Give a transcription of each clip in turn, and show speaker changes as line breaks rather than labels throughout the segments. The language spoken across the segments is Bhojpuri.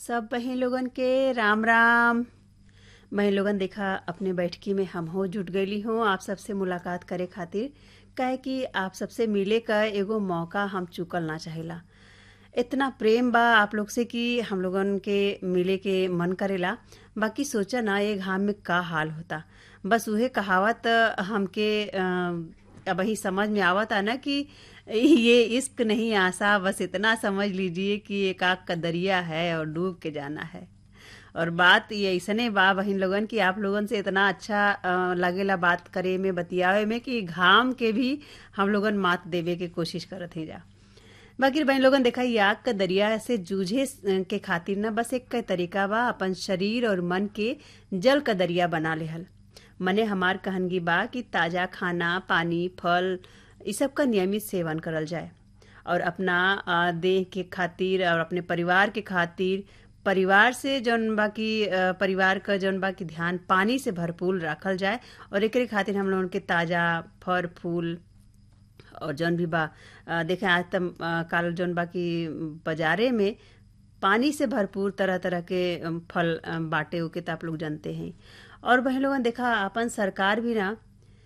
सब बहिन लोगन के राम राम बहिन लोगन देखा अपने बैठकी में हम हो जुट गईली हूँ आप सबसे मुलाकात करे खातिर काहे कि आप सबसे मिले का एगो मौका हम चुकल ना चाहेला इतना प्रेम बा आप लोग से कि हम लोगन के मिले के मन करेला बाकी सोचा ना ये घाम में का हाल होता बस उहे कहावत हमके अब ही समझ में आवता ना कि ये इश्क नहीं आसा बस इतना समझ लीजिए कि एक आग का दरिया है और डूब के जाना है और बात ये ऐसने बा बहिन लोगन कि आप लोगन से इतना अच्छा अ, लगेला बात करे में बतियावे में कि घाम के भी हम लोगन मात देवे के कोशिश करत ही जा बाकी बहन लोगन देखा ये आग का दरिया से जूझे के खातिर ना बस एक तरीका बा अपन शरीर और मन के जल का दरिया बना लेहल मने हमार कहनगी बा कि ताजा खाना पानी फल इ सब का नियमित सेवन करल जाए और अपना आ, देह के खातिर और अपने परिवार के खातिर परिवार से जौन बा की आ, परिवार का जौन बा की ध्यान पानी से भरपूर रखल जाए और एकरे खातिर हम लोगन के ताजा फल फूल और जौन भी बा आ, देखें आज तक काल जौन बा की बाजारे में पानी से भरपूर तरह तरह के अम, फल अम, बाटे उके तो आप लोग जानते हैं और बहन लोगन देखा अपन सरकार भी ना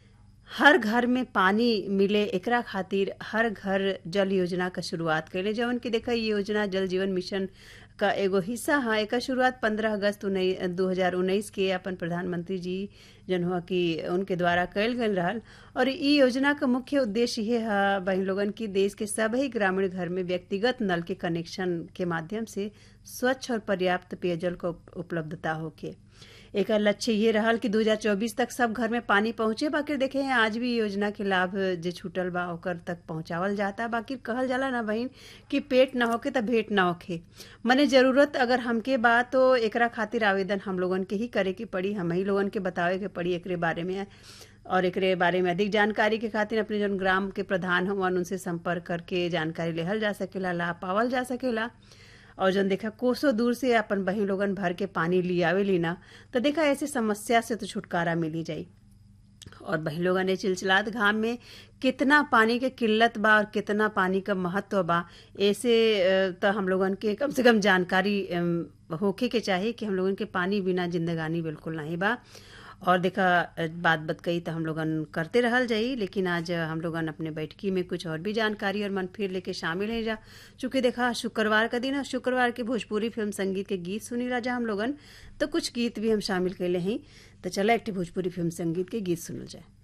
हर घर में पानी मिले एकरा खातिर हर घर जल योजना का शुरुआत कैले जवन की देखा ये योजना जल जीवन मिशन का एगो हिस्सा है एकर शुरुआत 15 अगस्त दो हजार उन्नीस के अपन प्रधानमंत्री जी जन हुआ कि उनके द्वारा कैल गल रहल और ई योजना का मुख्य उद्देश्य ये है बहन लोगन की देश के सभी ग्रामीण घर में व्यक्तिगत नल के कनेक्शन के माध्यम से स्वच्छ और पर्याप्त पेयजल को उपलब्धता होके एक लक्ष्य ये रहल कि 2024 तक सब घर में पानी पहुंचे बाकी देखे हैं आज भी योजना के लाभ जे छूटल बा ओकर तक पहुंचावल जाता बाकी कहल जाला ना बहिन कि पेट ना होके त भेंट ना होखे मने जरूरत अगर हमके बा तो एकरा खातिर आवेदन हम लोगन के ही करे के पड़ी हम ही लोगन के बतावे के पड़ी एकरे बारे में और एकरे बारे में अधिक जानकारी के खातिर अपने जन ग्राम के प्रधान हुआ उनसे संपर्क करके जानकारी लेहल जा सकेला लाभ पावल जा सकेला और जन देखा कोसों दूर से अपन बहिन लोगन भर के पानी लियावे लीना तो देखा ऐसे समस्या से तो छुटकारा मिली जाई और बहन लोगन ने चिलचिलात घाम में कितना पानी के किल्लत बा और कितना पानी का महत्व बा ऐसे तो हम लोगन के कम से कम जानकारी होके के चाहिए कि हम लोगन के पानी बिना जिंदगानी बिल्कुल नहीं बा और देखा बात बत कही तो हम लोगन करते रहल जाई लेकिन आज हम लोगन अपने बैठकी में कुछ और भी जानकारी और मन फिर लेके शामिल है जा चूंकि देखा शुक्रवार का दिन और शुक्रवार के भोजपुरी फिल्म संगीत के गीत सुनी राजा हम लोगन तो कुछ गीत भी हम शामिल कैले हैं तो चला एक भोजपुरी फिल्म संगीत के गीत सुनल जाए